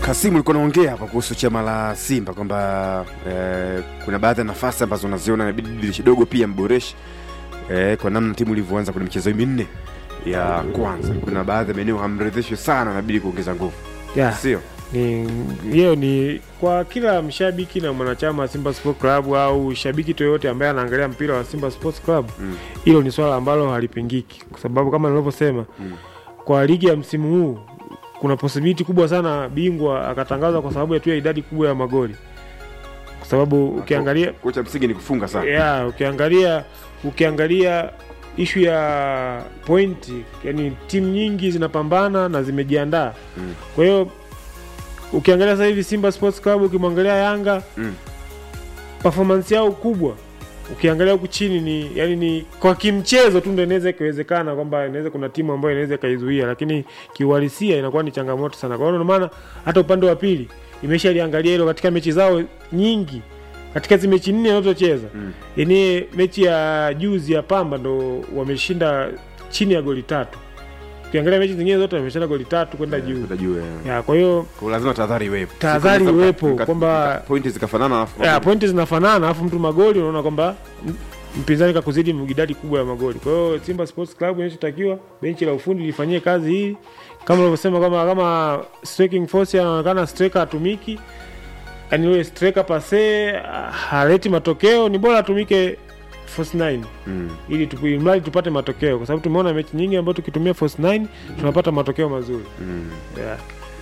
Kasimu, ulikuwa unaongea hapa kuhusu chama la Simba kwamba eh, kuna baadhi ya nafasi ambazo unaziona inabidi dirisha dogo pia mboreshe eh, kwa namna timu ilivyoanza kwenye michezo hii minne ya kwanza. Kuna baadhi ya maeneo hamridhishwi sana, inabidi kuongeza nguvu, yeah. sio? ni hiyo ni kwa kila mshabiki na mwanachama wa Simba Sports Club au shabiki yoyote ambaye anaangalia mpira wa Simba Sports Club, Mm. hilo ni swala ambalo halipingiki, kwa sababu kama nilivyosema, Mm. kwa ligi ya msimu huu kuna possibility kubwa sana bingwa akatangazwa kwa sababu ya tu ya idadi kubwa ya magoli, kwa sababu ukiangalia Kocha msingi ni kufunga sana. yeah, ukiangalia ukiangalia ishu ya pointi, yani timu nyingi zinapambana na zimejiandaa Mm. kwa hiyo ukiangalia sasa hivi Simba Sports Club, ukimwangalia Yanga Mm. performance yao kubwa, ukiangalia huku chini ni yani ni kwa kimchezo tu ndio inaweza ikiwezekana kwamba inaweza kuna timu ambayo inaweza ikaizuia, lakini kiuhalisia inakuwa ni changamoto sana. Kwa hiyo ndio maana hata upande wa pili imeshaliangalia hilo katika mechi zao nyingi, katika hizi mechi nne wanazocheza Mm. yenyewe mechi ya juzi ya Pamba ndo wameshinda chini ya goli tatu. Ukiangalia mechi zingine zote wameshinda goli tatu kwenda juu Kwenda juu, eh. ya, kwa hiyo Kwa lazima tahadhari iwepo. Tahadhari Siku moja iwepo, mka- kwamba- mka- pointi zikafanana alafu ya, pointi zinafanana alafu mtu magoli unaona kwamba m- mpinzani kakuzidi idadi kubwa ya magoli. Kwa hiyo Simba Sports Club inachotakiwa benchi la ufundi lifanyie kazi hii, kama ulivyosema, kama kama striking force anaonekana striker atumiki, yani yule striker pase ah, haleti matokeo, ni bora atumike force 9 Mm. ili tupu- ili mradi tupate matokeo, kwa sababu tumeona mechi nyingi ambayo tukitumia force 9 tunapata matokeo mazuri Mm. yeah.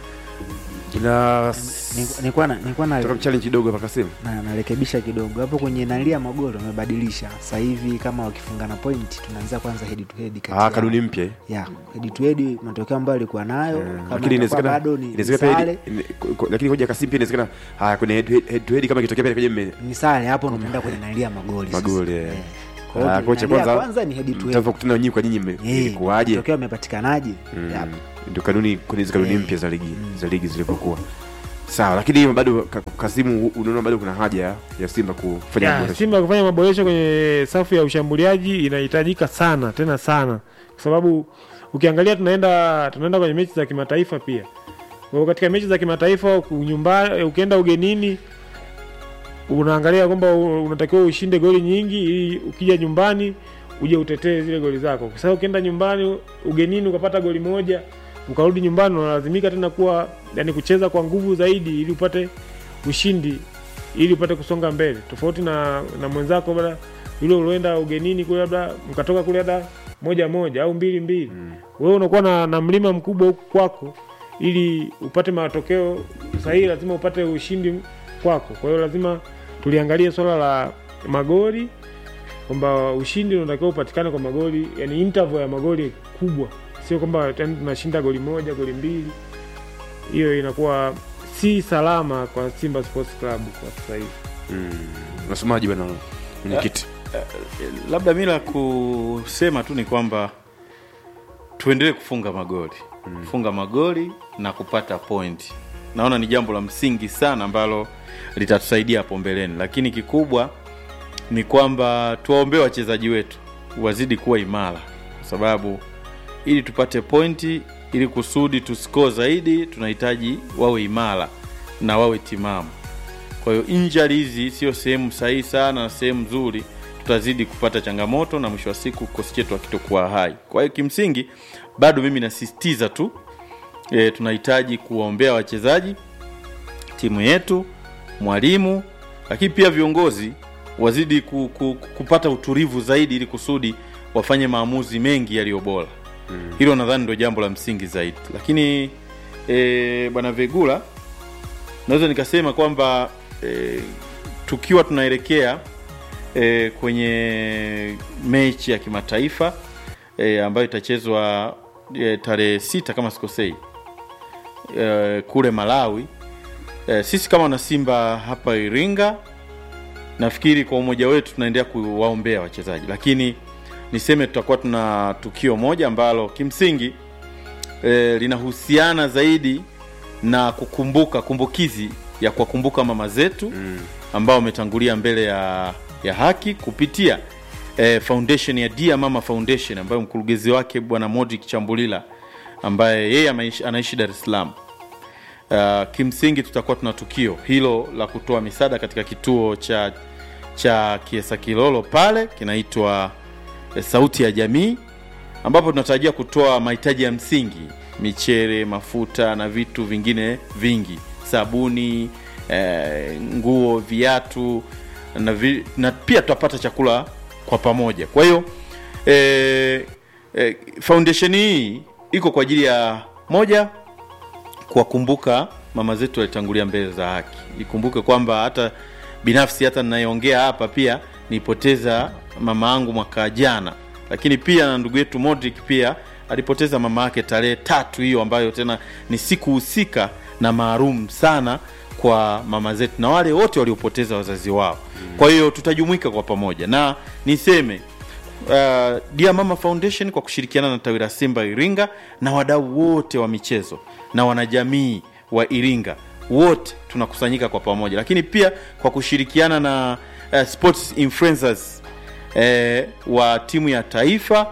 Ina Ni- nilikuwa na- nilikuwa na- toka challenge kidogo hapa Kasimu. na- narekebisha kidogo hapo kwenye nalia magoli wamebadilisha sasa hivi kama wakifungana point tunaanza kwanza head to head kati Ah, yao. kanuni mpya. eh. ya head to head matokeo ambayo alikuwa nayo Eh, kama lakini itakuwa inawezekana bado ni, ni inawezekana pia sare hedi- ine- ko- lakini hoja Kasimu pia inawezekana haya kwenye head to- head to head kama ikitokea pia kwenye mme- ni sare hapo ndo unaenda kwenye nalia magoli sasa. Magoli, eh. Eh. Kwa hiyo Ah, kwenye kocha nalia kwanza kwanza ni head to head mtakavyokutana nyinyi kwa nyinyi mme- Eh, ilikuwaje? matokeo yamepatikanaje Mm. Yap. ndio kanuni kwenye hizo kanuni Eh. mpya za ligi za ligi zilivyokuwa sawa lakini bado Ka- Kasimu unaona bado kuna haja ya Simba kufanya Ya, maboresho. Simba kufanya maboresho kwenye safu ya ushambuliaji inahitajika sana tena sana, kwa sababu ukiangalia tunaenda tunaenda kwenye mechi za kimataifa pia. Kwa hiyo katika mechi za kimataifa nyumbani, ukienda ugenini unaangalia kwamba u- unatakiwa ushinde goli nyingi ili ukija nyumbani uje utetee zile goli zako, kwa sababu ukienda nyumbani ugenini ukapata goli moja ukarudi nyumbani unalazimika tena kuwa yani kucheza kwa nguvu zaidi ili upate ushindi ili upate kusonga mbele, tofauti na na mwenzako labda yule ulioenda ugenini kule, labda mkatoka kule labda moja moja au mbili mbili mm. wewe unakuwa na, na mlima mkubwa huku kwako, ili upate matokeo sahihi, lazima upate ushindi kwako. Kwa hiyo lazima tuliangalie swala la magoli kwamba ushindi unatakiwa upatikane kwa magoli, yani interval ya magoli kubwa, sio kwamba yani tunashinda goli moja goli mbili. Hiyo inakuwa si salama kwa Simba Sports Club kwa sasa hivi. Mm. Unasemaje bwana mwenyekiti? labda mi la kusema tu ni kwamba tuendelee kufunga magoli mm. kufunga magoli na kupata point naona ni jambo la msingi sana ambalo litatusaidia hapo mbeleni lakini kikubwa ni kwamba tuwaombee wachezaji wetu wazidi kuwa imara kwa sababu ili tupate pointi ili kusudi tuscore zaidi tunahitaji wawe imara na wawe timamu kwa hiyo injury hizi sio sehemu sahihi sana na sehemu nzuri tutazidi kupata changamoto na mwisho wa siku kikosi chetu hakitokuwa hai kwa hiyo kimsingi bado mimi nasisitiza tu e, tunahitaji kuwaombea wachezaji timu yetu mwalimu lakini pia viongozi wazidi ku, ku, kupata utulivu zaidi ili kusudi wafanye maamuzi mengi yaliyo bora mm. hilo nadhani ndio jambo la msingi zaidi lakini e, bwana vegula naweza nikasema kwamba e, tukiwa tunaelekea e, kwenye mechi ya kimataifa e, ambayo itachezwa e, tarehe sita kama sikosei e, kule malawi e, sisi kama wanasimba hapa iringa nafikiri kwa umoja wetu tunaendelea kuwaombea wachezaji lakini niseme tutakuwa tuna tukio moja ambalo kimsingi e, linahusiana zaidi na kukumbuka kumbukizi ya kuwakumbuka mama zetu mm. ambao wametangulia mbele ya, ya haki kupitia eh, foundation ya Dear Mama Foundation ambayo mkurugenzi wake bwana Modric Chambulila ambaye yeye ameishi- anaishi Dar es Salaam uh, kimsingi tutakuwa tuna tukio hilo la kutoa misaada katika kituo cha cha Kiesa Kilolo pale kinaitwa eh, Sauti ya Jamii, ambapo tunatarajia kutoa mahitaji ya msingi, michele, mafuta na vitu vingine vingi, sabuni, eh, nguo, viatu na, vi, na pia tutapata chakula kwa pamoja. Kwa hiyo eh, eh, foundation hii iko kwa ajili ya moja kuwakumbuka mama zetu walitangulia mbele za haki. Ikumbuke kwamba hata binafsi hata ninayeongea hapa pia nilipoteza mama yangu mwaka jana, lakini pia na ndugu yetu Modric pia alipoteza mama yake tarehe tatu hiyo, ambayo tena ni siku husika na maalum sana kwa mama zetu na wale wote waliopoteza wazazi wao. Kwa hiyo tutajumuika kwa pamoja, na niseme uh, Dear Mama Foundation kwa kushirikiana na tawi la Simba Iringa na wadau wote wa michezo na wanajamii wa Iringa wote tunakusanyika kwa pamoja, lakini pia kwa kushirikiana na uh, sports influencers eh, wa timu ya taifa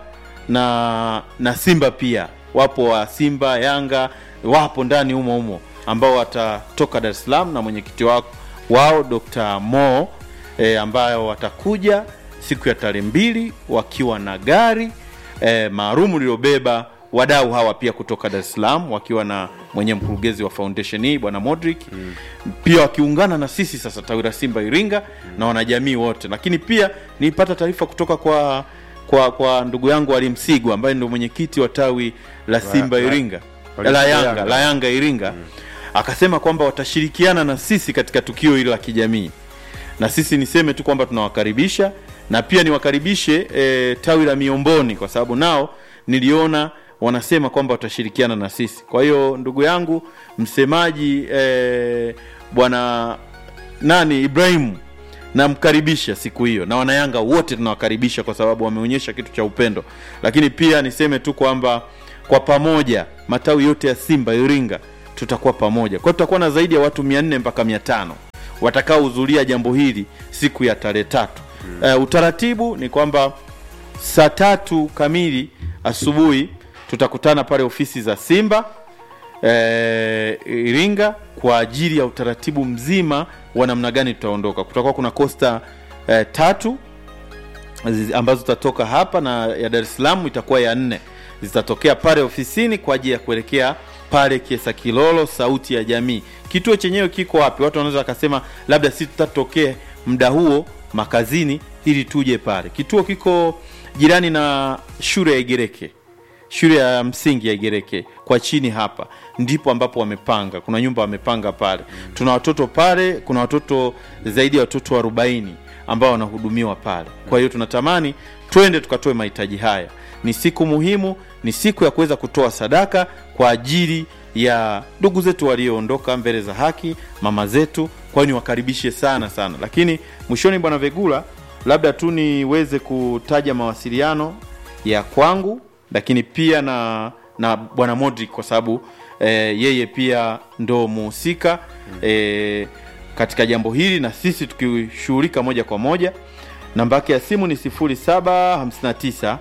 na na Simba pia wapo wa Simba, Yanga wapo ndani humo humo ambao watatoka Dar es Salaam na mwenyekiti wao, wao Dr. Mo e, ambayo watakuja siku ya tarehe mbili wakiwa na gari e, maalum lilobeba wadau hawa pia kutoka Dar es Salaam wakiwa na mwenye mkurugenzi wa foundation hii bwana Modric mm. pia wakiungana na sisi sasa tawi la Simba Iringa mm. na wanajamii wote, lakini pia nilipata taarifa kutoka kwa kwa kwa ndugu yangu Ali Msigwa ambaye ndio mwenyekiti wa tawi la Simba la- Iringa la- la Yanga Yanga. la Yanga Iringa akasema kwamba watashirikiana na sisi katika tukio hili la kijamii, na sisi niseme tu kwamba tunawakaribisha na pia niwakaribishe e, tawi la Miomboni kwa sababu nao niliona wanasema kwamba watashirikiana na sisi. Kwa hiyo ndugu yangu msemaji e, bwana nani Ibrahimu namkaribisha siku hiyo na wanayanga wote tunawakaribisha kwa sababu wameonyesha kitu cha upendo lakini pia niseme tu kwamba kwa pamoja matawi yote ya simba iringa tutakuwa pamoja kwa hiyo tutakuwa na zaidi ya watu 400 mpaka 500 watakaohudhuria jambo hili siku ya tarehe tatu mm. uh, utaratibu ni kwamba saa tatu kamili asubuhi tutakutana pale ofisi za simba eh, Iringa kwa ajili ya utaratibu mzima wa namna gani tutaondoka. Kutakuwa kuna kosta eh, tatu zi- ambazo zitatoka hapa na ya Dar es Salaam itakuwa ya nne, zitatokea pale ofisini kwa ajili ya kuelekea pale Kiesa Kilolo, sauti ya jamii. Kituo chenyewe kiko wapi? Watu wanaweza wakasema labda si tutatokee muda huo makazini ili tuje pale. Kituo kiko jirani na shule ya Igereke shule ya msingi ya Igereke kwa chini hapa ndipo ambapo wamepanga, kuna nyumba wamepanga pale. Tuna watoto pale, kuna watoto zaidi ya watoto 40 ambao wanahudumiwa pale. Kwa hiyo tunatamani twende tukatoe mahitaji haya. Ni siku muhimu, ni siku ya kuweza kutoa sadaka kwa ajili ya ndugu zetu walioondoka mbele za haki, mama zetu. Kwa hiyo niwakaribishe sana sana, lakini mwishoni, bwana Vegula, labda tu niweze kutaja mawasiliano ya kwangu lakini pia na na bwana Modric kwa sababu eh, yeye pia ndo muhusika eh, katika jambo hili na sisi tukishughulika moja kwa moja. Namba yake ya simu ni 0759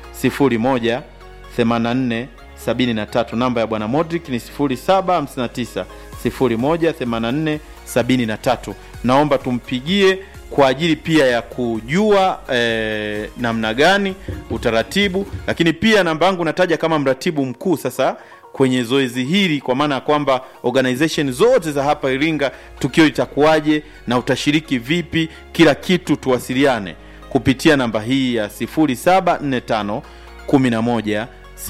01 84 73. Namba ya bwana Modric ni 0759 01 84 73. Naomba tumpigie kwa ajili pia ya kujua eh, namna gani utaratibu, lakini pia namba yangu nataja kama mratibu mkuu sasa kwenye zoezi hili, kwa maana ya kwamba organization zote za hapa Iringa, tukio litakuwaje na utashiriki vipi, kila kitu tuwasiliane kupitia namba hii ya 0745 11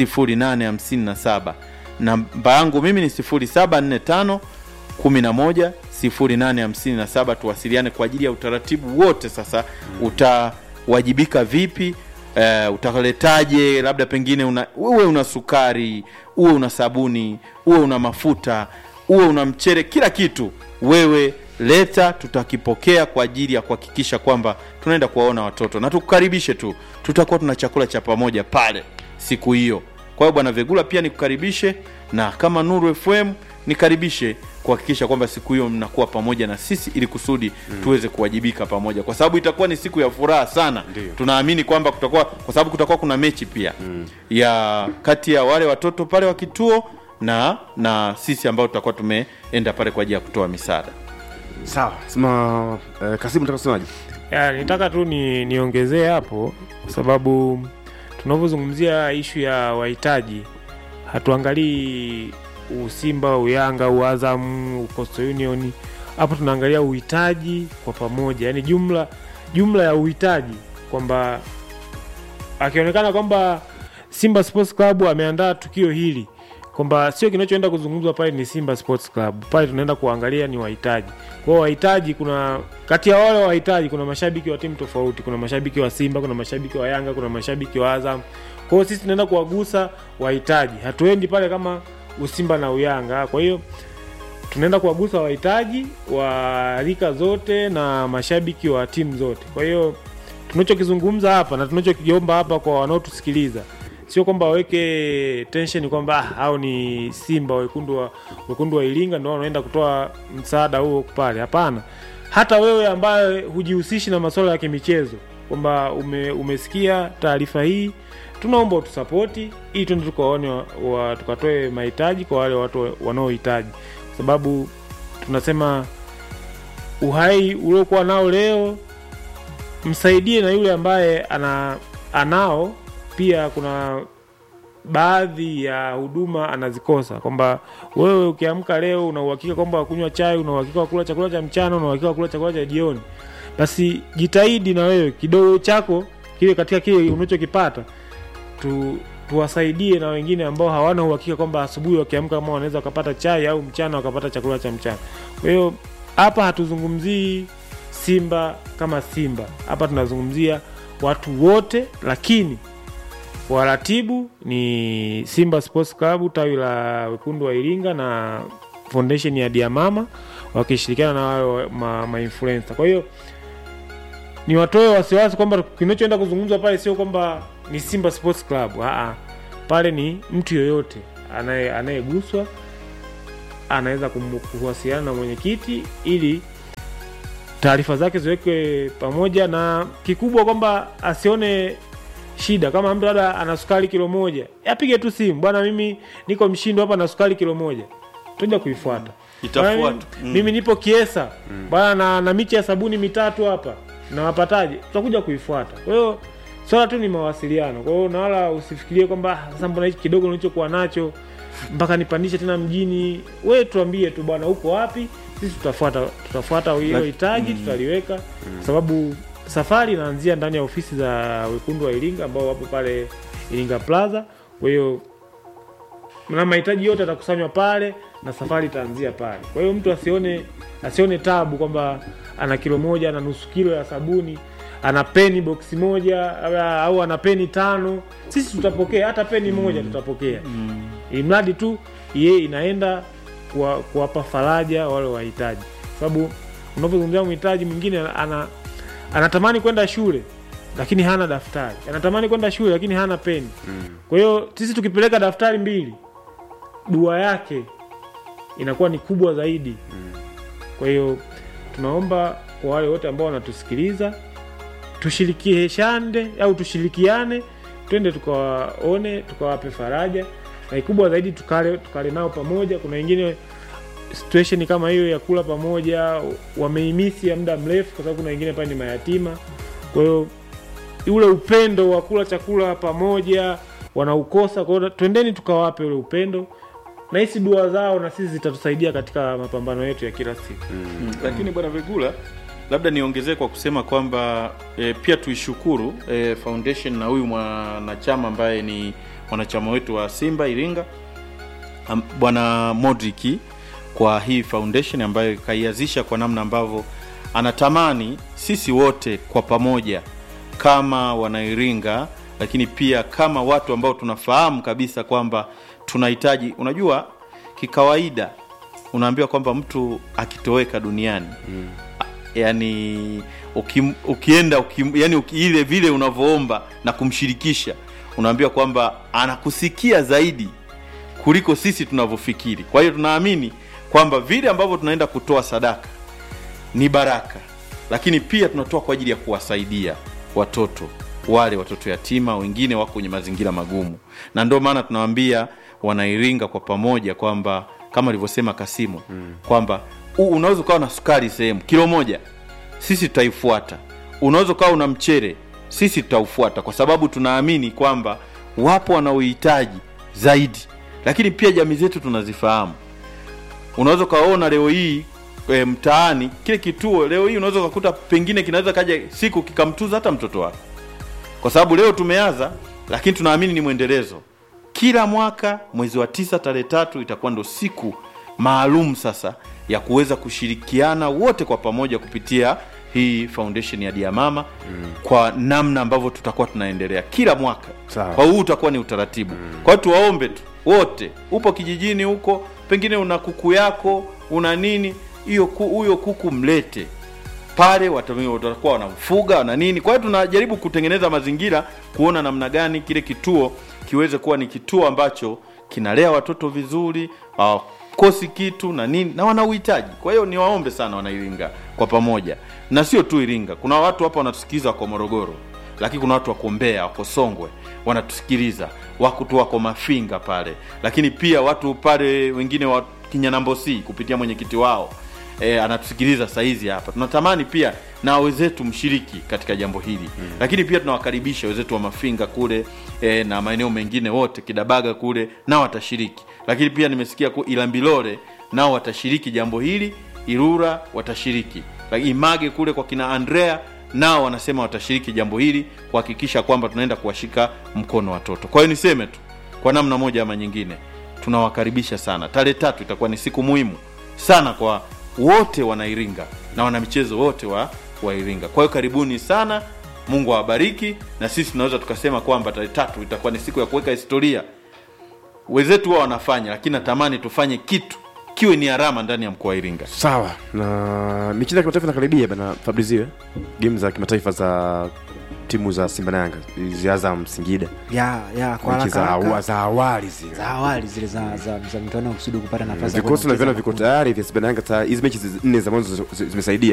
0857. Namba yangu mimi ni 0745 11 0857. Tuwasiliane kwa ajili ya utaratibu wote. Sasa utawajibika vipi? Uh, utaletaje? Labda pengine una, uwe una sukari, uwe una sabuni, uwe una mafuta, uwe una mchere, kila kitu wewe leta, tutakipokea kwa ajili ya kuhakikisha kwamba tunaenda kuwaona watoto na tukukaribishe tu, tutakuwa tuna chakula cha pamoja pale siku hiyo. Kwa hiyo bwana Vegula pia nikukaribishe, na kama Nuru FM nikaribishe kuhakikisha kwamba siku hiyo mnakuwa pamoja na sisi ili kusudi mm. tuweze kuwajibika pamoja, kwa sababu itakuwa ni siku ya furaha sana. Ndiyo. Tunaamini kwamba kutakuwa, kwa sababu kutakuwa kuna mechi pia mm. ya kati ya wale watoto pale wa kituo na na sisi ambao tutakuwa tumeenda pale kwa ajili ya kutoa misaada sawa sema eh, kasimu nataka kusemaje Ya, nitaka tu ni niongezee hapo kwa sababu tunavyozungumzia ishu ya wahitaji hatuangalii usimba uyanga uazam ucoastal union hapo tunaangalia uhitaji kwa pamoja yani jumla jumla ya uhitaji kwamba akionekana kwamba simba sports club ameandaa tukio hili kwamba sio kinachoenda kuzungumzwa pale ni simba sports club pale tunaenda kuangalia ni wahitaji kwa hiyo wahitaji kuna kati ya wale wahitaji kuna mashabiki wa timu tofauti kuna mashabiki wa simba kuna mashabiki wa yanga kuna mashabiki wa azam kwa hiyo sisi tunaenda kuwagusa wahitaji hatuendi pale kama usimba na uyanga kwa hiyo tunaenda kuwagusa wahitaji wa rika zote na mashabiki wa timu zote kwa hiyo tunachokizungumza hapa na tunachokiomba hapa kwa wanaotusikiliza sio kwamba waweke tension kwamba ah, hao ni simba wekundu wa, wekundu wa iringa ndio wanaenda kutoa msaada huo pale hapana hata wewe ambaye hujihusishi na masuala ya kimichezo kwamba ume, umesikia taarifa hii tunaomba utusapoti ili tuende tukaone wa, wa, tukatoe mahitaji kwa wale watu wanaohitaji kwa sababu tunasema uhai uliokuwa nao leo msaidie na yule ambaye ana anao pia kuna baadhi ya huduma anazikosa kwamba wewe ukiamka leo una uhakika kwamba wakunywa chai una uhakika wa kula chakula cha mchana una uhakika wa kula chakula cha jioni basi jitahidi na wewe kidogo chako kile katika kile unachokipata tu tuwasaidie na wengine ambao hawana uhakika kwamba asubuhi wakiamka kama wanaweza wakapata chai au mchana wakapata chakula cha mchana kwa hiyo hapa hatuzungumzii simba kama simba hapa tunazungumzia watu wote lakini waratibu ni simba sports club tawi la wekundu wa iringa na foundation ya diamama wakishirikiana na wao ma, ma influencer. kwa hiyo ni watoe wasiwasi kwamba kinachoenda kuzungumzwa pale sio kwamba ni simba sports club Aa, pale ni mtu yoyote anaye- anayeguswa anaweza kum- kuwasiliana na mwenyekiti ili taarifa zake ziwekwe pamoja na kikubwa kwamba asione shida kama mtu labda ana sukari kilo moja apige tu simu bwana mimi niko mshindo hapa na sukari kilo moja tuja kuifuata Itafuatwa. Bwana, mimi, Mm. mimi nipo kiesa bwana na, na miche ya sabuni mitatu hapa nawapataje tutakuja kuifuata kwa hiyo swala tu ni mawasiliano kwa hiyo na wala usifikirie kwamba "Ah, sasa mbona hichi kidogo nilichokuwa nacho mpaka nipandishe tena mjini we tuambie tu bwana uko wapi sisi tutafuata tutafuata hiyo hitaji tutaliweka kwa sababu safari inaanzia ndani ya ofisi za wekundu wa iringa ambao wapo pale iringa plaza kwa hiyo na mahitaji yote yatakusanywa pale na safari itaanzia pale kwa hiyo mtu asione asione tabu kwamba ana kilo moja ana nusu kilo ya sabuni ana peni boksi moja au- au ana peni tano sisi tutapokea hata peni moja tutapokea ili mradi tu ye inaenda kuwa- kuwapa faraja wale wahitaji sababu unapozungumzia mhitaji mwingine ana anatamani kwenda shule lakini hana daftari anatamani kwenda shule lakini hana peni kwa hiyo sisi tukipeleka daftari mbili dua yake inakuwa ni kubwa zaidi kwa hiyo tunaomba kwa wale wote ambao wanatusikiliza tushirikishane au tushirikiane twende tukawaone tukawape faraja na kikubwa zaidi tukale, tukale nao pamoja kuna wengine situation kama hiyo ya kula pamoja wameimisi ya muda mrefu kwa sababu kuna wengine pale ni mayatima kwa hiyo ule upendo wa kula chakula pamoja wanaukosa kwa hiyo twendeni tukawape ule upendo na hisi dua zao na sisi zitatusaidia katika mapambano yetu ya kila siku Mm, lakini bwana Vigula, labda niongezee kwa kusema kwamba e, pia tuishukuru e, foundation na huyu mwanachama ambaye ni mwanachama wetu wa Simba Iringa am- bwana Modriki kwa hii foundation ambayo ikaianzisha kwa namna ambavyo anatamani sisi wote kwa pamoja kama wanairinga lakini pia kama watu ambao tunafahamu kabisa kwamba tunahitaji unajua kikawaida unaambiwa kwamba mtu akitoweka duniani mm. yani ukim, ukienda ukim, yani uki, ile vile unavyoomba na kumshirikisha unaambiwa kwamba anakusikia zaidi kuliko sisi tunavyofikiri kwa hiyo tunaamini kwamba vile ambavyo tunaenda kutoa sadaka ni baraka lakini pia tunatoa kwa ajili ya kuwasaidia watoto wale watoto yatima wengine wako kwenye mazingira magumu na ndio maana tunawambia wanairinga kwa pamoja kwamba kama alivyosema Kasimu mm. kwamba u- unaweza ukawa na sukari sehemu kilo moja, sisi tutaifuata. Unaweza ukawa una mchere, sisi tutaufuata, kwa sababu tunaamini kwamba wapo wanaohitaji zaidi, lakini pia jamii zetu tunazifahamu unaweza ukaona leo hii e, mtaani kile kituo leo hii unaweza ukakuta pengine kinaweza kaja siku kikamtuza hata mtoto wako kwa sababu leo tumeanza lakini tunaamini ni mwendelezo kila mwaka mwezi wa tisa tarehe tatu itakuwa ndo siku maalum sasa ya kuweza kushirikiana wote kwa pamoja kupitia hii foundation ya Diamama mm. kwa namna ambavyo tutakuwa tunaendelea kila mwaka Sawa. kwa huu utakuwa ni utaratibu mm. kwa hiyo tuwaombe tu wote upo kijijini huko pengine una kuku yako una nini hiyo ku- huyo kuku mlete pale wata- watakuwa wanamfuga na nini kwa hiyo tunajaribu kutengeneza mazingira kuona namna gani kile kituo kiweze kuwa ni kituo ambacho kinalea watoto vizuri hawakosi kitu na nini na wana uhitaji kwa hiyo niwaombe sana wanairinga kwa pamoja na sio tu iringa kuna watu hapa wanatusikiliza wako morogoro lakini kuna watu wako Mbeya, wako Songwe wanatusikiliza, wako tu wako Mafinga pale, lakini pia watu pale wengine wa Kinyanambosi kupitia mwenyekiti wao e, anatusikiliza saizi hapa. Tunatamani pia na wenzetu mshiriki katika jambo hili mm. Lakini pia tunawakaribisha wenzetu wa Mafinga kule e, na maeneo mengine wote Kidabaga kule nao watashiriki, lakini pia nimesikia ku Ilambilore nao watashiriki jambo hili, Irura watashiriki, lakini Image kule kwa kina Andrea nao wanasema watashiriki jambo hili kuhakikisha kwamba tunaenda kuwashika mkono watoto. Kwa hiyo niseme tu kwa namna moja ama nyingine, tunawakaribisha sana. Tarehe tatu itakuwa ni siku muhimu sana kwa wote wanairinga na wanamichezo wote wa wairinga. Kwa hiyo karibuni sana, Mungu awabariki, na sisi tunaweza tukasema kwamba tarehe tatu itakuwa ni siku ya kuweka historia. Wenzetu wao wanafanya, lakini natamani tufanye kitu kiwe ni alama ndani ya mkoa wa Iringa. sawa na michezo ya kimataifa inakaribia bana fabrizio eh? game za kimataifa za timu za simba na yanga hizi azam singida ya ya kwa mechi haraka za, haraka. awa- za awali zile za awali zile za za, za mtano kusudi kupata nafasi ya vikosi kwenda naviona kucheza viko tayari vya simba na yanga ta- hizi mechi zi- nne za mwanzo zi- zi- zimesaidia